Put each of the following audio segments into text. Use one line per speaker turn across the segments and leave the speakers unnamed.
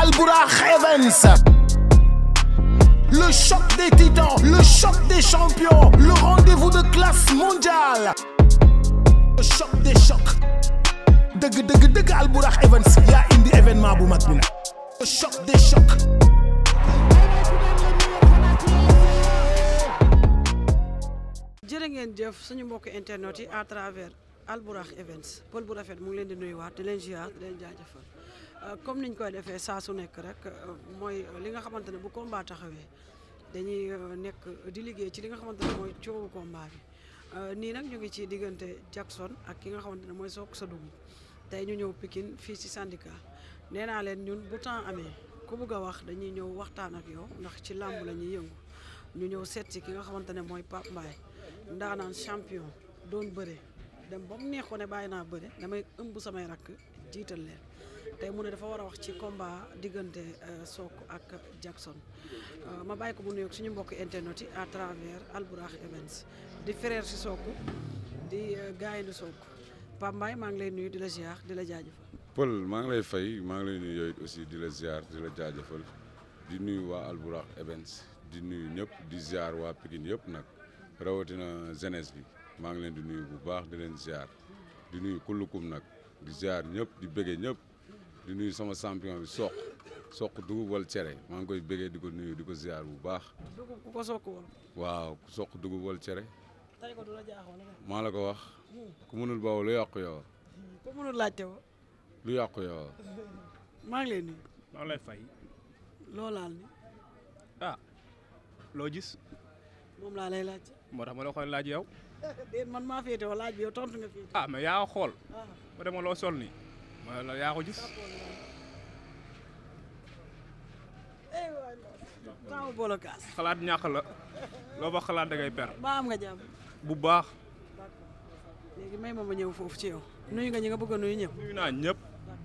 Albourakh Events le choc des titans le choc des champions le rendez-vous de classe mondiale le choc des chocs dëgg dëgg dëgg Albourakh Events yaa indi événement bu mag bi nag le choc des chocs
jërë ngeen jëf suñu mbokk internet yi à travers Albourakh Events pël bu rafet mu ngi leen di nuyuwaat di leen ziar di leen jaajëfal comme niñ koy defee saa su nekk rek mooy li nga xamante ne bu combat taxawee dañuy nekk di liggéey ci li nga xamante ne mooy coowu combat bi nii nag ñu ngi ci diggante Jackson ak ki nga xamante ne mooy Sokh sa dugub tey ñu ñëw Pikine fii ci syndicat nee naa leen ñun bu temps amee ku bugg a wax dañuy ñëw waxtaan ak yow ndax ci làmb la ñuy yëngu ñu ñëw seet si ki nga xamante ne mooy Pape Mbaye ndaanaan champion doon bëre dem ba mu neex ko ne bàyyi naa bëre damay ëmb samay rakk jiital leen tey mu ne dafa war a wax ci combat diggante Sokh ak Jackson ma bàyyi ko bu nuyoog suñu mbokk internet yi à travers Albourakh Events di frère si Sokh di gaynde Sokh Pape Mbaye maa ngi lay nuyu di la ziar di la jaajëfal.
Pël maa ngi lay fay maa ngi lay nuyu yooyu aussi di la ziar di la jaajëfal di nuyu waa Albourakh Events di nuyu ñëpp di ziar waa Pikine yëpp nag rawatina jeunesse bi maa ngi leen di nuyu bu baax di leen ziar di nuyu kullukum nag di ziar ñëpp di bëggee ñëpp di nuyu sama champion bi Sokh Sokh dugub wal cere maa ngi koy bëggee di ko nuyu di ko ziar bu baax.
dugub ku ko Sokh woon.
waaw Sokh dugub wal cere.
tey ko du la jaaxoon
maa la ko wax. ku mënul bawoo lu yàqu yow.
ku mënul laajte woo.
lu yàqu yow.
maa ngi lay nuyu.
maa ngi lay fay.
loo laal ni
ah loo gis
moom laa lay laaj.
moo tax ma la koy laaj yow.
déet man maa féete wala laaj bi yow tontu nga féete.
ah mais yaa ko xool.
ah
ba dama loo sol nii. ma la yaa ko gis.
eh waay temps boole kaas.
xalaat ñàkk la. loo ba xalaat da ngay per.
ba am nga jàmm.
bu baax.
léegi may ma ma ñëw foofu ci yow. nuyu nga ñi nga bëgg a nuyu ñëpp.
nuyu naa ñëpp.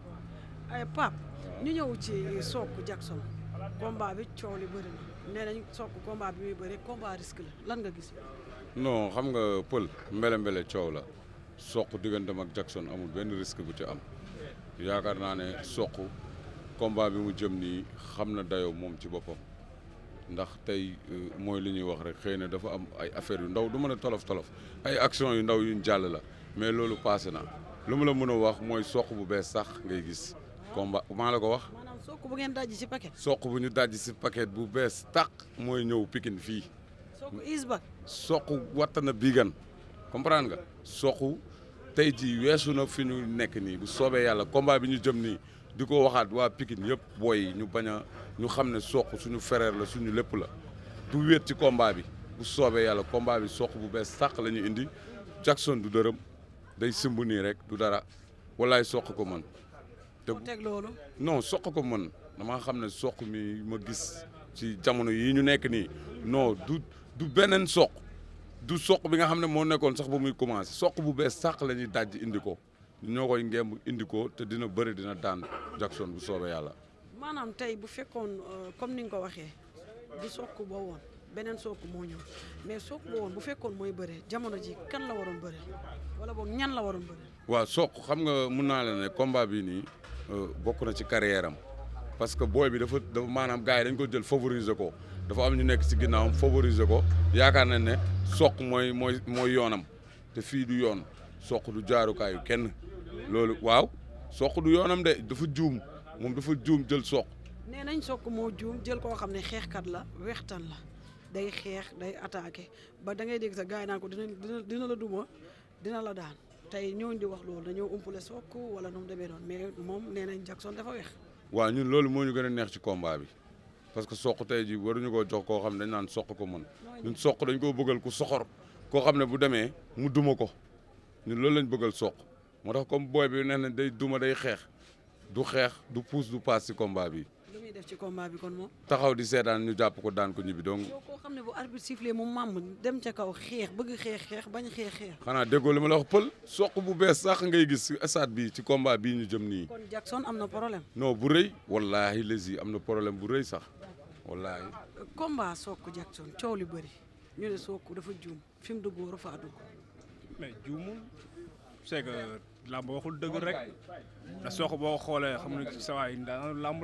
ay Pape ñu ñëw ci Sokh Jackson combat bi coow li bëri na nee nañ Sokh combat bi muy bëri combat risque la lan nga gis.
non xam nga pël mbele mbele coow la Sokh digganteem ak Jackson amul benn risque bu ci am yaakaar naa ne Sokh combat bi mu jëm nii xam na dayoo moom ci boppam ndax tey mooy li ñuy wax rek xëy na dafa am ay affaires yu ndaw du mën a tolof tolof ay action yu ndaw yuñ jàll la mais loolu passé na lu mu la mën a wax mooy Sokh bu bees sax ngay gis combat maa la ko wax
maanaam Sokh bu ngeen dajji ci paquet.
Sokh bu ñu dajji si paquet bu bees tàq mooy ñëw Pikine fii
Sokh is ba.
Sokh watt na biigan comprendre nga Sokh tey jii weesu na fi ñu nekk nii bu soobee yàlla combat bi ñu jëm nii di ko waxaat waa Pikine yëpp booy ñu bañ a ñu xam ne Sokh suñu frère la suñu lépp la du wéet ci combat bi bu soobee yàlla combat bi Sokh bu bees sàq la ñu indi Jackson du dërëm day simb nii rek du dara walaay Sokh ko mën te
moo teg loolu.
non Sokh ko mën damaa xam ne Sokh mi ma gis ci jamono yii ñu nekk nii non du du beneen Sokh du Sokh bi nga xam ne moo nekkoon sax ba muy commencé Sokh bu bees sàq la ñuy dajj indi ko ñoo koy ngemb indi ko te dina bëri dina daan Jackson bu soobee yàlla.
maanaam tey bu fekkoon comme ni nga ko waxee du Sokh boo woon beneen Sokh moo ñëw mais Sokh boo woon bu fekkoon mooy bëre jamono ji kan la waroon bëre wala boog ñan la waroon bëre.
waaw Sokh xam nga mun naa la ne combat bi nii bokk na ci carrière am parce que booy bi dafa dafa maanaam gars yi dañ ko jël favoriser ko dafa am ñu nekk ci ginnaawam favoriser ko yaakaar nañ ne Sokh mooy mooy mooy yoonam te fii du yoon Sokh du jaarukaayu kenn loolu waaw Sokh du yoonam de dafa juum moom dafa juum jël Sokh
nee nañ Sokh moo juum jël koo xam ne xeexkat la wextan la day xeex day attaqué ba da ngay dégg sa gars yi naan ko dina dina dina la duma dina la daan tey ñooñu di wax loolu dañoo umpale Sokh wala nu mu demee noonu mais moom nee nañ Jackson dafa wex
waaw ñun loolu moo ñu gën a neex ci combat bi parce que Sokh tey ji waruñu koo jox koo xam ne dañ naan Sokh ko mën ñun Sokh dañ koo bëggal ku soxor koo xam ne bu demee mu duma ko ñun loolu lañ bëggal Sokh moo tax comme booy bi nee na day duma day xeex du xeex du puus du paas ci combat bi
lu muy def ci combat bi kon moom
taxaw di seetaan ñu jàpp ko daan ko ñibbi donc
yow koo xam ne bu arbitre sifflé mu màmm dem ca kaw xeex bëgg xeex xeex bañ xeex xeex
xanaa déggoo li ma la wax pël Sokh bu bees sax ngay gis ci stade bi ci combat bii ñu jëm nii
kon Jackson am na problème
non bu rëy wallaahi lesi am na problème bu rëy sax wallaahi
combat Sokh Jackson coow li bëri ñu ne Sokh dafa juum fi mu dugg waru faa dugg
mais juumul c'est que làmb waxul dëgg rek da Sokh boo ko xoolee xam ne sa waay daanaka làmb la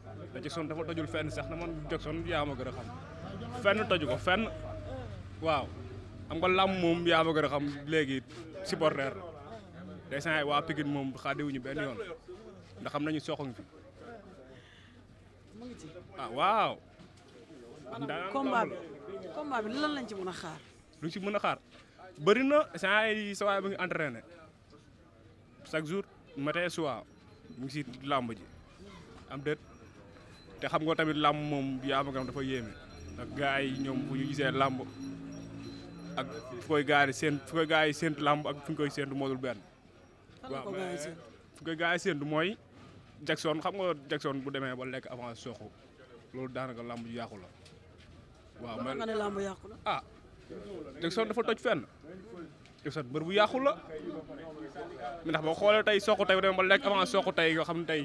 te Jackson dafa tojul fenn sax na man Jackson yaa ma gën a xam fenn toju ko fenn waaw xam nga làmb moom yaa ma gën a xam léegi supporter la day saa waa Pikine moom xaadiwuñu benn yoon ndax xam nañu soxoñ fi
mu ngi ci
ah waaw.
maanaam combat bi combat bi lan lañ ci mën a xaar.
lu ci mën a xaar bëri na saa yi sa waay ba ngi entraîné chaque jour matin soir mu ngi si làmb ji am déet te xam nga tamit làmb moom yaa ma gam dafa yéeme ndax gars yi ñoom bu ñu gisee làmb ak fu koy gars yi seen fu koy gars yi séentu làmb ak fu ñu koy séentu moodul benn
fan la ko gars yi seen
fu koy gars yi séentu mooy Jackson xam nga Jackson bu demee ba lekk avant soxu loolu daanaka làmb ji yàqu la waaw
ba nga ne làmb yàqu la.
ah Jackson dafa toj fenn Jackson mbër bu yàqu la mi ndax boo xoolee tey soq tey bu demee ba lekk avant soq tey nga xam ne tey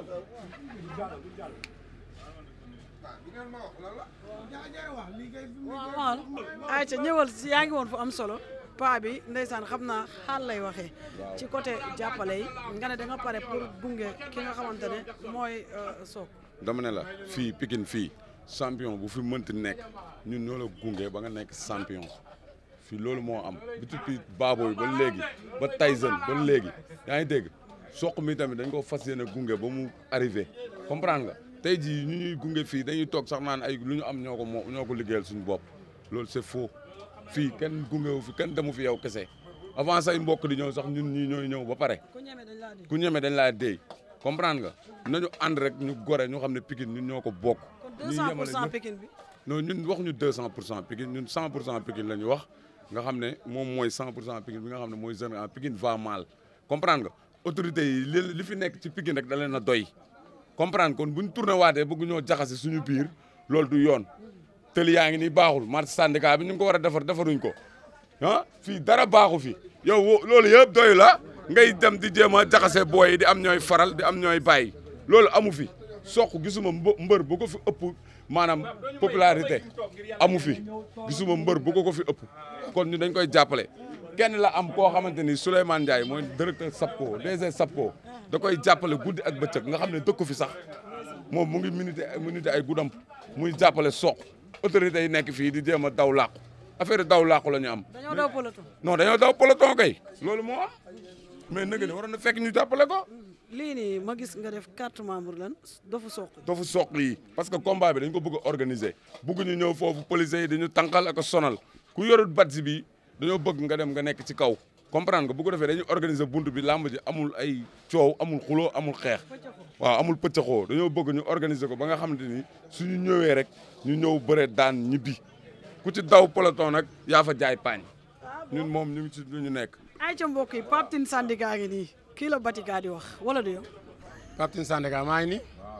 waaw waaw ayca ñëwal si yaa ngi woon fu am solo paa bi ndeysaan xam naa xaal lay waxee ci côté jàppale yi nga ne da nga pare pour gunge ki nga xamante ne mooy Sokh
dama ne la fii Pikine fii champion bu fi mënti nekk ñun ñoo la gunge ba nga nekk champion fii loolu moo am bi depuis Baboy ba léegi ba Tyson ba léegi yaa ngi dégg Sokh mi tamit dañ ko fas yéene gunge ba mu arrivé comprendre nga tey jii ñu ñuy gunge fii dañuy toog sax naan ay lu ñu am ñoo ko moo ñoo ko liggéeyal suñu bopp loolu c'est faux fii kenn gungewu fi kenn demu fi yow kese avant say mbokk di ñëw sax ñun ñii ñooy ñëw ba pare
ku ñeme dañ laa dégg
ku ñeme dañ laa déy comprendre nga nañu ànd rek ñu gore ñu xam ne Pikine ñun ñoo ko bokk.
kon
ñu
200 pour
yemale
cent
ñëpp.
Pikine bi
non ñun waxuñu 200 pour cent Pikine ñun 100 pour cent Pikine la ñu wax nga xam ne moom mooy 100 pour cent Pikine bi nga xam ne mooy jeune Pikine va mal comprendre nga autorités yi li li fi nekk ci Pikine rek da leen a doy comprendre kon buñ tourné waatee bëgg ñoo jaxase suñu biir loolu du yoon tëli yaa ngi nii baaxul marché syndicat bi ñu ngi ko war a defar defaruñ ko ah fii dara baaxu fi yow wo- loolu yëpp doy la ngay dem di jéem a jaxase booy yi di am ñooy faral di am ñooy bàyyi loolu amu fi Sokh gisuma mbë- mbër bu ko fi ëpp maanaam popularité amu fi gisuma mbër bu ko ko fi ëpp kon ñu dañ koy jàppale kenn la am koo xamante ni Souleymane Ndiaye mooy directeur SAPCO DG SAPCO da koy jàppale guddi ak bëccëg nga xam ne dëkku fi sax moom mu ngi minute minute ay guddam muy jàppale Sokh autorités yi nekk fii di jéem a daw làqu affaire daw làqu la ñu am
dañoo daw peloton
non dañoo daw peloton kay loolu moo am mais nag ne waroon na fekk ñu jàppale ko
lii nii ma gis nga def carte membre lan dofu Sokh
dafa Sokh yi parce que combat bi dañ ko bëgg a organiser bëgg ñu ñëw foofu policiers yi dañu tànqal ak a sonal ku yorut badge bi dañoo bëgg nga dem nga nekk ci kaw comprendre nga bu ko defee dañuy organiser bunt bi làmb ji amul ay coow amul xuloo amul xeex waaw amul pëccaxoo dañoo bëgg ñu organiser ko ba nga xamante ni suñu ñëwee rek ñu ñëw bëre daan ñibbi ku ci daw peloton nag yaa fa jaay paañ ñun moom ñu ngi ci lu ñu nekk
ayca mbokk yi Pape Tine Sandika ngi nii kii la Batika di wax wala du yow
Pape Tine Sandika maa ngi nii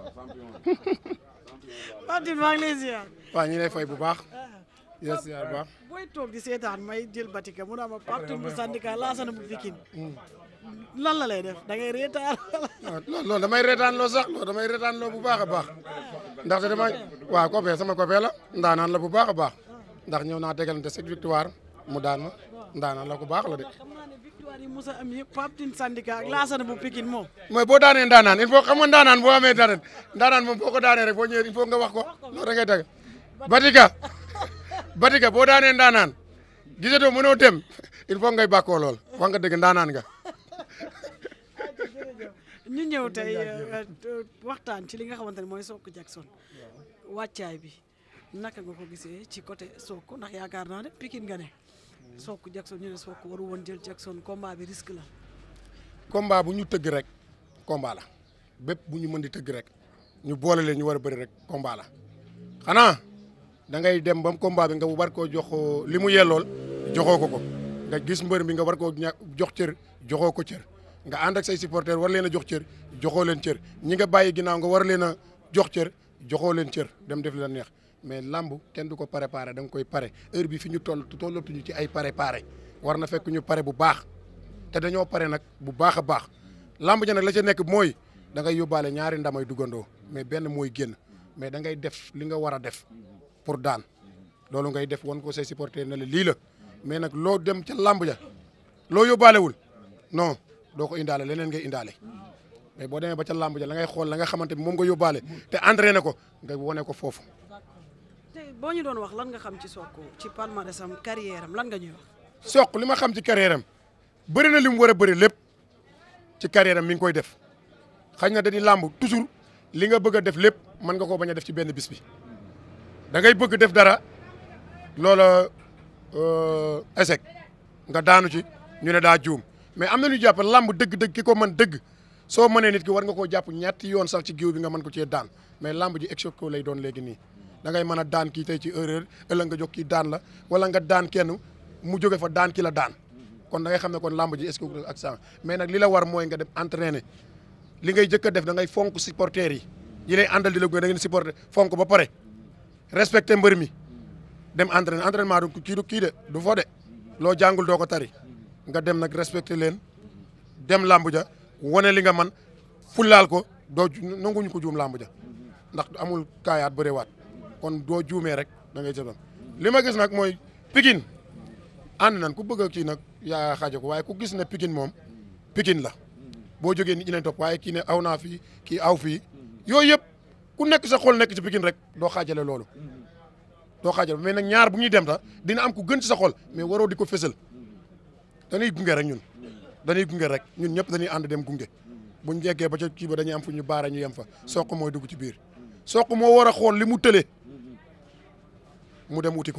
Pape Tine maa ngi lay ziar
waaw ñu lay fay bu baax di la ziar bu baax
booy toog di seetaan may jël Batika mu naa ma Pape Tine bu Sandika laasana bu Pikine lan la lay def da ngay reetaan
waaw loolu loolu damay reetaan loo sax loolu damay reetaan loo bu baax a baax ndaxte dama waaw copain sama copain la ndaanaan la bu baax a baax ndax ñëw naa tegalante sept victoire mu daan ma ndaanaan la ku baax la de
xam naa ne victoire yi Moussa am yëpp Pape Tine Sandika ak laasana bu Pikine moom
mooy boo daanee ndaanaan il faut xam nga ndaanaan boo amee ndaanaan ndaanaan moom boo ko daanee rek boo ñëwee il faut nga wax ko loolu da ngay teg Batika Batika boo daanee ndaanaan gisatoo mënoo dem il faut ngay bàkkoo lool wax nga dëgg ndaanaan nga
ñu ñëw tey euh, euh, waxtaan ci li nga xamante ne mooy Sokh Jackson wàccaay bi naka nga ko gisee ci côté Sokh ndax yaakaar naa ne Pikine nga ne Sokh Jackson ñu ne Sokh waru woon jël Jackson combat bi risque la
combat bu ñu tëgg rek combat la bépp bu ñu mën di tëgg rek ñu boole leen ñu war a bëri rek combat la xanaa da ngay dem ba combat bi nga war koo jox li mu yellool joxoo ko ko nga gis mbër mi nga war koo ña jox cër joxoo ko cër nga ànd ak say supporters war leen a jox cër joxoo leen cër ñi nga bàyyi ginnaaw nga war leen a jox cër joxoo leen cër dem def la neex mais lamb kenn du ko préparé da nga koy pare heure bi fi ñu toll tollatuñu ci ay pare pare war na fekk ñu pare bu baax te dañoo pare nag bu baax a baax lamb ja nag la ca nekk mooy da ngay yóbbaale ñaari ndamay duggandoo mais benn mooy génn mais da ngay def li nga war a def pour daan loolu ngay def wan ko say supporter ne la lii la mais nag loo dem ca lamb ja loo yóbbaalewul non doo ko indaale leneen ngay indaale mais boo demee ba ca làmb ja la ngay xool la nga xamante ni moom nga yóbbaale te entraîné ko nga wane ko foofu.
tey boo ñu doon wax lan nga xam ci Sokh ci palmarès am carrière am lan nga ñuy wax.
Sokh li ma xam ci carrière am bëri na li mu war a bëri lépp ci carrière am mi ngi koy def xañ na dañuy làmb toujours li nga bëgg a def lépp mën nga koo bañ a def ci benn bis bi da ngay bëgg def dara loola échec nga daanu ci ñu ne daa juum mais am na ñu jàpp làmb dëgg-dëgg ki ko mën dëgg soo mënee nit ki war nga koo jàpp ñetti yoon sax ci géew bi nga mën ko cee daan mais làmb ji échec ko lay doon léegi nii da ngay mën a daan kii tey ci erreur ëllëg nga jox kii daan la wala nga daan kenn mu jóge fa daan ki la daan kon da ngay xam ne kon làmb ji est-ce que ak ça mais nag li la war mooy nga dem entraîner li ngay jëkk a def da ngay fonk supporters yi yi lay àndal di la gunge da ngeen supporter fonk ba pare respecter mbër mi dem entraîner entraînement du kii du kii de du fo de loo jàngul doo ko tari nga dem nag respecter leen dem làmb ja wane li nga man fullaal ko doo nanguñu ko juum làmb ja ndax amul kaayaat bërewaat kon doo juumee rek da ngay jëfam li ma gis nag mooy Pikine ànd nañ ku bëgg a kii nag yaa xaaja ko waaye ku gis ne Pikine moom Pikine la boo jógee nit ñi leen topp waaye kii ne aw naa fii kii aw fii yooyu yëpp ku nekk sa xol nekk ci Pikine rek doo xaajale loolu doo xaajale mais nag ñaar bu ñuy dem sax dina am ku gën ci sa xol mais waroo di ko fësal dañuy gunge rek ñun dañuy gunge rek ñun ñëpp dañuy ànd dem gunge buñ jeggee ba ca kii ba dañuy am fu ñu baara ñu yem fa Sokh mooy dugg ci biir Sokh moo war a xool li mu tële mu dem wuti ko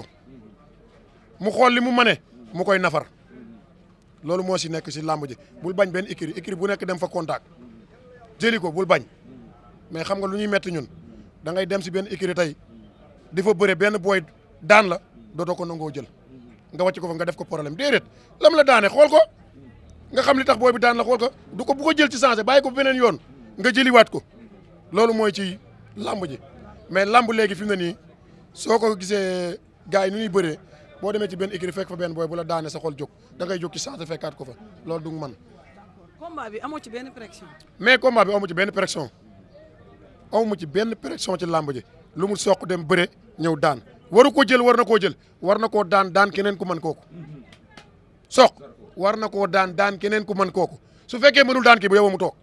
mu xool li mu mane mu koy nafar loolu moo si nekk si làmb ji bul bañ benn écurie écurie bu nekk dem fa contact jëli ko bul bañ mais xam nga lu ñuy metti ñun da ngay dem si benn écurie tey di fa bëre benn booy daan la dootoo ko nangoo jël nga wàcc ko fa nga def ko problème déedéet lam la daane xool ko nga xam li tax booy bi daan la xool ko du ko bu ko jël ci changé bàyyi ko beneen yoon nga jëliwaat ko loolu mooy ci làmb ji mais làmb léegi fi mu ne nii soo ko gisee gars yi nu ñuy bëree boo demee ci benn écurie fekk fa benn booy bu la daane sa xol jóg da ngay jóg ci changé fekkaat ko fa loolu du man
combat bi amoo ci benn pression.
mais combat bi amu ci benn pression amu ci benn pression ci làmb ji lu mu soq dem bëre ñëw daan waru ko jël war na koo jël war na koo daan daan keneen ku mën kooku soq war na koo daan daan keneen ku mën kooku su fekkee mënul daan kii bu yow mu toog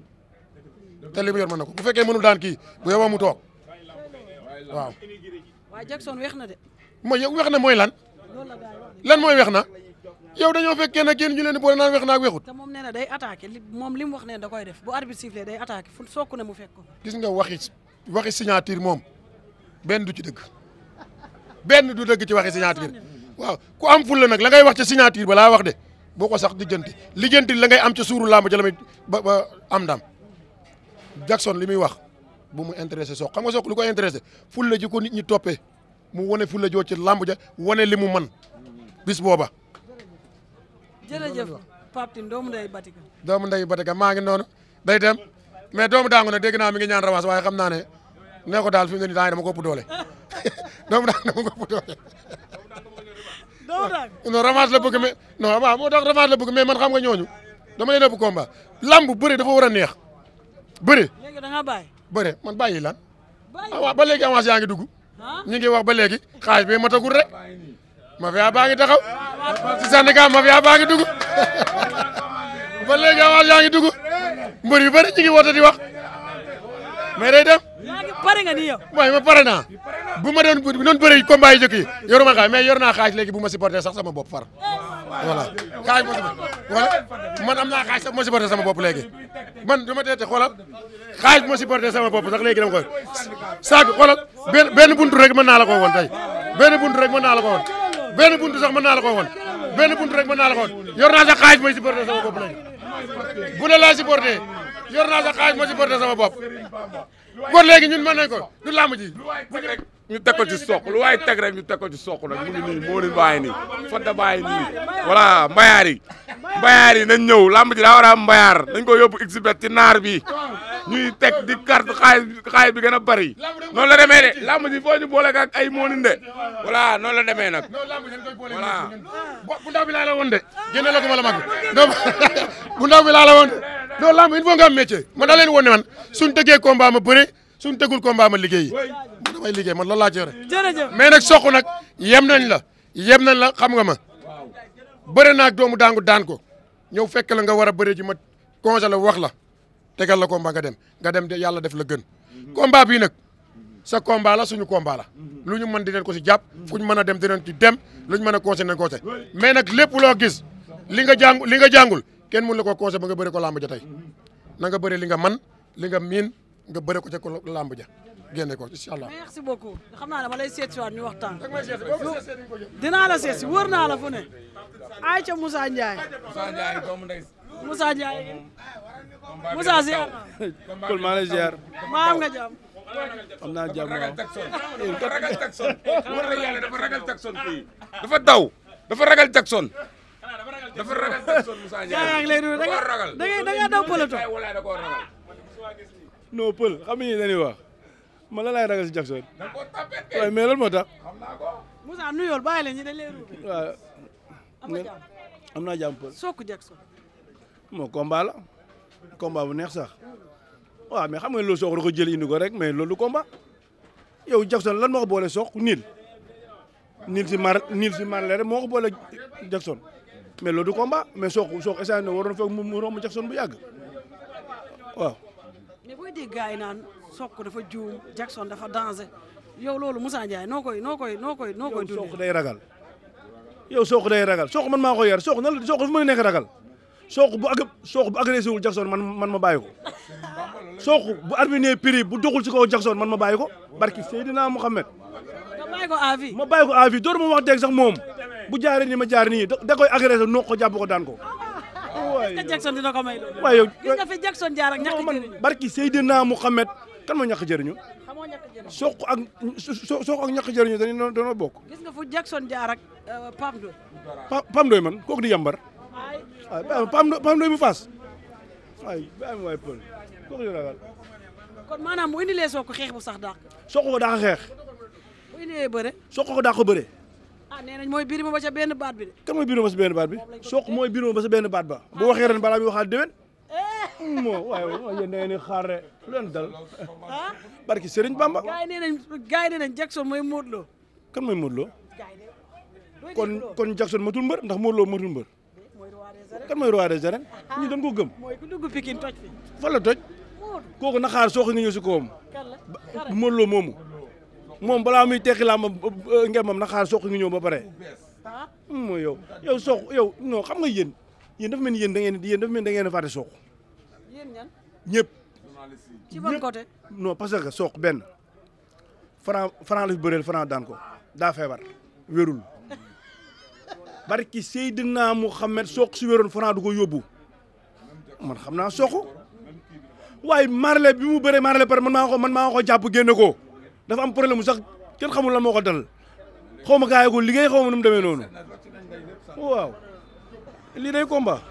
te li mu yor mën na ko bu fekkee mënul daan kii bu yow mu toog waaw.
waaye Jackson weex na de.
mooy yow weex na mooy lan
loolu la gars yi wax de.
lan mooy weex na yow dañoo fekkee nag yéen ñu leen di boole naan weex na ak weexut
te moom nee na day attaqué li moom li mu wax ne da koy def bu arbitre sifflé day attaqué fu Sokh ne mu fekk ko.
gis nga waxi waxi signature moom benn du ci dëgg benn du dëgg ci waxi signature waaw ku am fulla nag la ngay wax ca signature ba laa wax de boo ko sax lijjanti lijjanti la ngay am ca suuru làmb ja la may ba ba am ndam Jackson li muy wax bu mu intéressé Sokh xam nga Sokh lu ko intéressé fulla ji ko nit ñi toppee mu wane fulla joo ci làmb ja wane li mu man bis booba
jërëjëf Pape Tine doomu ndey Batika.
doomu ndeyu Batika maa ngi noonu day dem mais doomu daangu nag dégg naa mi ngi ñaan rawaas waaye xam naa ne nee ko daal fi mu ne nii dama ko ëpp doole doomu daangu dama ko ëpp doole
doomu daal
non rawaas la bëgg mais non waaw moo tax rawaas la bëgg mais man xam nga ñooñu dama leen ëpp combat lamb bëre dafa war a neex bëre
léegi da ngaa bàyyi.
bëre man bàyyi lan
bàyyi
ah waaw ba léegi avance yaa ngi dugg
ah
ñu ngi wax ba léegi xaalis bi matagul rek mafia baa ngi taxaw ci syndicat mafia baa ngi dugg ba léegi avance yaa ngi dugg mbër yu bëri ñu ngi woote di wax mais day dem
yaa ngi pare nga ni yow.
mooy ma pare naa bu ma doon bu doon bëri combat yi jëkk yi yoruma xaalis mais yor naa xaalis léegi bu ma supporté sax sama bopp far voilà xaalis ma supporté voilà man am naa xaalis sax bu ma supporté sama bopp léegi man dama teete xoolal xaalis bu ma supporté sama bopp sax léegi dama koy saag xoolal benn benn buntu rek mën naa la ko woon tey benn buntu rek mën naa la ko woon benn buntu sax mën naa la ko woon benn buntu rek mën naa la ko woon yor naa sax xaalis may supporté sama bopp léegi bu ne laa supporté yor naa sax xaalis ma supporté sama bopp kon léegi ñun mën nañ ko du làmb ji
ñu teg ko ci soq lu waaye teg rek ñu teg ko ci soq nag mu ngi nii moo leen bàyyi nii Fodé bàyyi nii voilà mbayaar yi mbayaar yi nañ ñëw lamb ji daa war a am mbayaar dañ ko yóbbu exhibit ci naar bi ñuy teg di carte xaalis xaalis bi gën a bari noonu la demee de lamb ji foo ñu boole ak ay moonin de voilà noonu la demee nag voilà
bu ndaw bi laa la woon de génne la ko ma la mag donc bu ndaw bi laa la woon de non lamb il faut nga am métier man da leen woon ne man suñ tëggee combat ma bëre suñ tëggul combat ma liggéeyi man damay liggéey man loolu laa ci yore
jërëjëf.
mais nag soq nag yem nañ la yem nañ la xam nga ma bëre naag doomu daangu daan ko ñëw fekk la nga war a bëre ji ma congelé wax la tegal la combat nga dem nga dem de yàlla def la gën combat bii nag sa combat la suñu combat la lu ñu mën dinañ ko si jàpp fu ñu mën a dem dinañ ci dem lu ñu mën a conseil nañ conseil mais nag lépp loo gis li nga jàng li nga jàngul kenn mun la ko conseil ba nga bëri ko làmb ja tey na nga bëri li nga man li nga miin nga bëri ko ca ko làmb ja génne ko incha allah.
merci beaucoup xam naa dama lay seet si waat ñu waxtaan dinaa la seet si wër naa la fu ne ay ca Moussa Ndiaye Moussa Ndiaye Moussa si
Pël maa lay ziar
maa am nga jàmm
am naa jàmm waaw
dafa ragal Jackson war na yàlla dafa ragal Jackson kii dafa daw dafa ragal Jackson dafa ragal Jackson Moussa
yaa yaa ngi lay nuyu da nga
ragal
da nga da nga daw peloton
walaay da koo ragal
non Pël xam nga ni dañuy wax man la laay ragal si Jackson
da koo tapet kay
waaye mais lan moo tax
Moussa nuyool bàyyi leen ñi dañ lay ruube
waaw
am nga jàmm
am naa jàmm Pël
Sokku Jackson
moo combat la combat bu neex sax waaw mais xam nga loolu sox da ko jël indi ko rek mais loolu du combat yow Jackson lan moo ko boole sox niil niil si mar niil si mar rek moo ko boole Jackson mais loolu du combat mais sox sox essayé na waroon fekk mu mu romb Jackson bu yàgg waaw
mais booy dégg gars yi naan Sokku dafa juum Jackson dafa danger yow loolu Moussa Ndiaye noo koy noo koy noo koy noo koy
yow sox
dundee
day ragal yow sox day ragal sox man maa ko yar sox nan la sox dafa mën a nekk ragal sox bu ag sox bu agressé wul Jackson man man ma bàyyi ko sox bu arbitre prix bu doxul ci kaw Jackson man ma bàyyi ko barki Seydina Mohamed
nga bàyyi ko à vie
ma bàyyi ko à vie door ma wax dëgg sax moom bu jaaree nii ma jaar nii da da koy agressé noo ko jàpp ko daan ko
est-ce que Jackson dina ko may loolu
waaye yow
gis nga fi Jackson jaar ak ñàkk
non man
jëriñu
barki Seydina Mohamed kan moo ñàkk jëriñu
xamoo ñàkk jëriñu
soq ak so soq ak ñàkk jëriñu dañu doon bokk
gis nga fu Jackson jaar ak Pam Ndoye
Pa Pam Ndoye man kooku di yambar
ay
waaye bàyyi ma Pam Ndoye Pam Ndoye bu faas waaye bàyyi ma waay pël kooku di ragal
kon maanaam bu indilee Sokku xeex bu sax dàq
soq ko daa ko xeex
bu indilee bëre
soq ko daa ko bëre
ah nee nañ mooy biir ma ba ca benn baat bi de
kan mooy biiroo ba sa benn baat bi soq mooy biiroo ba sa benn baat ba bu waxee ren balaa muy waxaat déwén moo waaye waaye yéen da ngeen di xaar rek lu leen dal
ah
barki Serigne Bamba
gars yi nee nañ gars yi nee nañ Jackson mooy Modou Lo
kan mooy Modou Lo
gars yi de
kon kon Jackson matul mbër ndax Modou Lo matul mbër
mooy roi des arènes
kan mooy roi des arènes ñu dañ ko gëm
mooy ku dugg Pikine toj fi
fan la toj
Modou
kooku na xaar soox nga ñëw si kawam
kan la xare
Modou Lo moomu moom balaa muy tekki làmb ngembam na xaar soox nga ñëw ba pare
ah
mooy yow yow soox yow non xam nga yéen yéen dafa mel ni yéen da ngeen yéen dafa mel ni da ngeen a fàtte soox
yéen ñan
ñëpp
ci ban côté
non parce que soox benn franc franc la fi bëreel franc daan ko daa feebar wérul barki Seydina Mouhamed soox si wéroon franc du ko yóbbu man xam naa soox waaye marle bi mu bëree marle pare man maa ko man maa ko jàpp génne ko dafa am problème mu sax kenn xamul lan moo ko dal xaw ma gars yi ko liggéey xaw ma nu mu demee noonu waaw lii day combat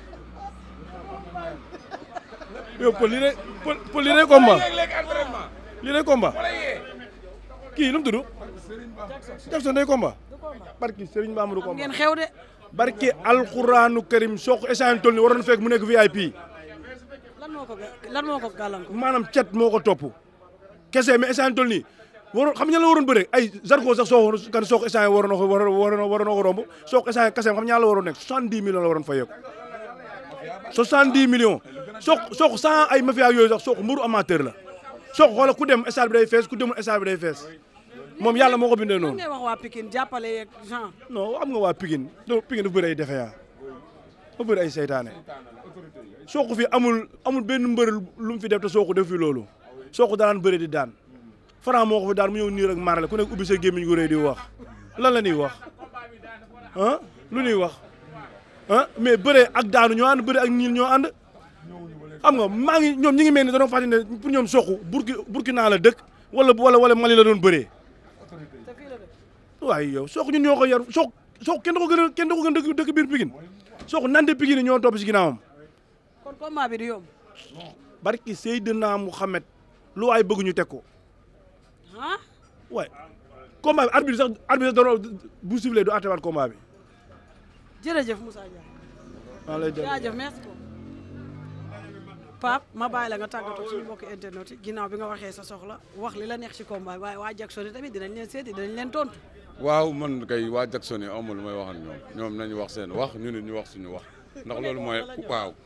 yow Pël lii day Pël Pël lii day combat lii day combat kii lu mu tudd Jackson day combat barki Serigne Bamba du combat
ngeen xew de
barki alxuraanu karim soq échange toll ni waroon fekk mu nekk VIP
lan moo ko ga- lan moo ko gàllankoor
maanaam cet moo ko topp kese mais échange toll nii waroon xam nga ñan la waroon bëre ay Zarko sax soo kan soq échange waroon na ko waroon waroon na ko romb soq échange kese xam ñaa la waroon nekk soixante-dix millions la waroon fayeeku soixante-dix millions soq soq sans ay mafia yooyu sax soq mburu amateur la soq xoola ku dem stade bi day fees ku demul stade bi day fees moom yàlla moo ko bindee
lan
noonu
ngay wax waa Pikine jàppale yeeg genre
non am nga waa Pikine do Pikine dafa bëri ay defe yaa dafa bëri ay seytaane sooku fi amul amul benn mbër lu mu fi def te sooku def fi loolu sooku daan bëri di daan Franc moo ko fi daan mu ñëw nii rek marale ku nekk ubbi sa gémmiñ gu rëy di wax lan la ñuy wax ah lu ñuy wax ah mais bëre ak daanu ñoo ànd bëre ak ñiil ñoo ànd xam nga maa ngi ñoom ñi ngi mel ni dañoo fàttali ne pour ñoom sooku burki Burkina la dëkk wala wala wala Mali la doon bëree
te fii la de
waaye yow sook ñun ñoo ko yar sook sook kenn da ko gën a kenn da ko gën a dëkk dëkk biir Pikine sook nante Pikine ñoo topp si ginnaawam
kon combat bi du yomb
barki Seydina Mouhamed lu waay bëgg ñu teg ko
ah
waaye combat bi arbitre sax arbitre sax doon bu sifflé du attewaat combat bi
jërëjëf Moussa Ndiaye
maa lay dégg
jaajëf merci beaucoup Pape ma bàyyi la nga tàggatoo suñu mbokki internet yi ginnaaw bi nga waxee sa soxla wax li la neex ci combat bi waaye waa Jackson yi tamit dinañ leen seeti dinañ leen tontu
waaw man kay waa Jackson yi amul lu may wax ak ñoom ñoom nañu wax seen wax ñu nit ñu wax suñu wax ndax loolu mooy waaw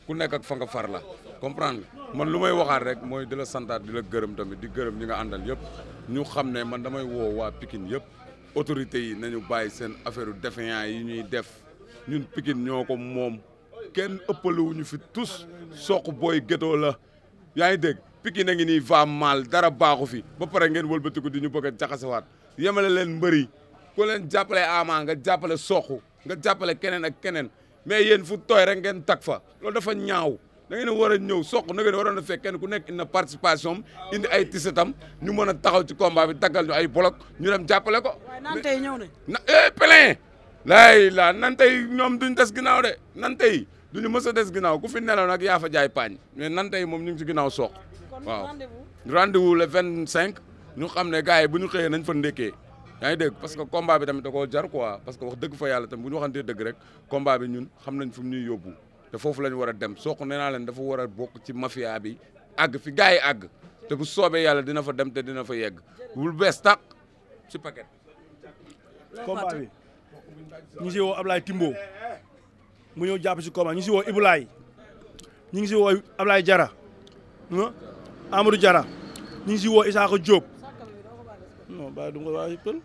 ku nekk ak fa nga far la comprendre nga man lu may waxaat rek mooy di la santaat di la gërëm tamit di gërëm ñi nga àndal yëpp ñu xam ne man damay woo waa Pikine yëpp autorités yi nañu bàyyi seen affaire défiant yi ñuy def ñun Pikine ñoo ko moom kenn ëppalewuñu fi tous soq booy gétoo la yaa ngi dégg Pikine a ngi nii va mal dara baaxu fi ba pare ngeen wëlbatiku di ñu bëgg a jaxasewaat yemale leen mbëri ku leen jàppale Ama nga jàppale soq nga jàppale keneen ak keneen mais yéen fu tooy rek ngeen tag fa loolu dafa ñaaw da ngeen a war a ñëw soq na ngeen waroon a fekk kenn ku nekk indi na participation indi ay tisetam ñu mën a taxaw ci combat bi daggal ñu ay bolok ñu dem jàppale ko.
waaye naan tey ñëw nañ
na eh plein laay la nan tey ñoom duñ des ginnaaw de nan tey duñu mës a des ginnaaw ku fi nelaw nag yaa fa jaay paañ mais nan tey moom ñu ngi ci ginnaaw soq
kon
waaw
rendez-vous
rendez-vous le vingt cinq ñu xam ne gars yi bu ñu xëyee nañ fa ndékkee yaa ngi dégg parce que combat bi tamit da koo jar quoi parce que wax dëgg fa yàlla tamit bu ñu waxantee dëgg rek combat bi ñun xam nañ fu mu ñuy yóbbu te foofu la ñu war a dem soq nee naa leen dafa war a bokk ci mafia bi àgg fi gars yi àgg te bu soobee yàlla dina fa dem te dina fa yegg wul bees tàq ci paquet
combat bi ñu ngi si woo Ablaye Timbo mu ñëw jàpp si combat ñu ngi si woo Ibulaay ñu ngi si woo Ablaye Jara ah Amadou Jara ñu ngi si woo Isaaka Diop non bàyyi du nga waa pël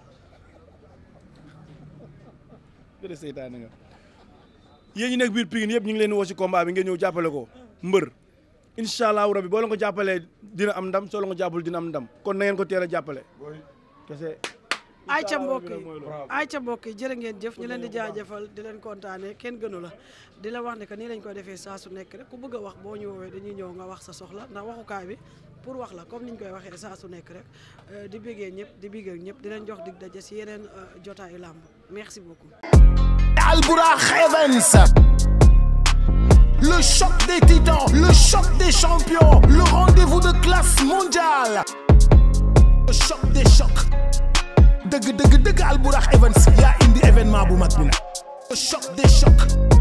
gëdë seytaane nga yéen ñi nekk biir Pikine yëpp ñu ngi leen di woo si combat bi ngeen ñëw jàppale ko mbër incha allahu rabi boo leen ko jàppalee dina am ndam soo leen ko jàppul dina am ndam kon na ngeen ko teel a jàppale kese
ay ca mbokk yi ay ca mbokk yi jërë ngeen jëf ñu leen di jaajëfal di leen kontaane kenn gënu la di la wax ne que nii lañ ko defee saa su nekk rek ku bëgg a wax boo ñu woowee dañuy ñëw nga wax sa soxla ndax waxukaay bi pour wax la comme niñ koy waxee saa su nekk rek euh, di bëggee ñëpp di bëggee ñëpp di leen jox dig daje si yeneen euh, jotaayu làmb merci beaucoup
Albourakh Events. Le choc des titans, le choc des champions, le rendez-vous de classe mondiale. Le choc des chocs. Deug deug deug Albourakh Events yaa indi événement bu mag bi nag. Le choc des chocs.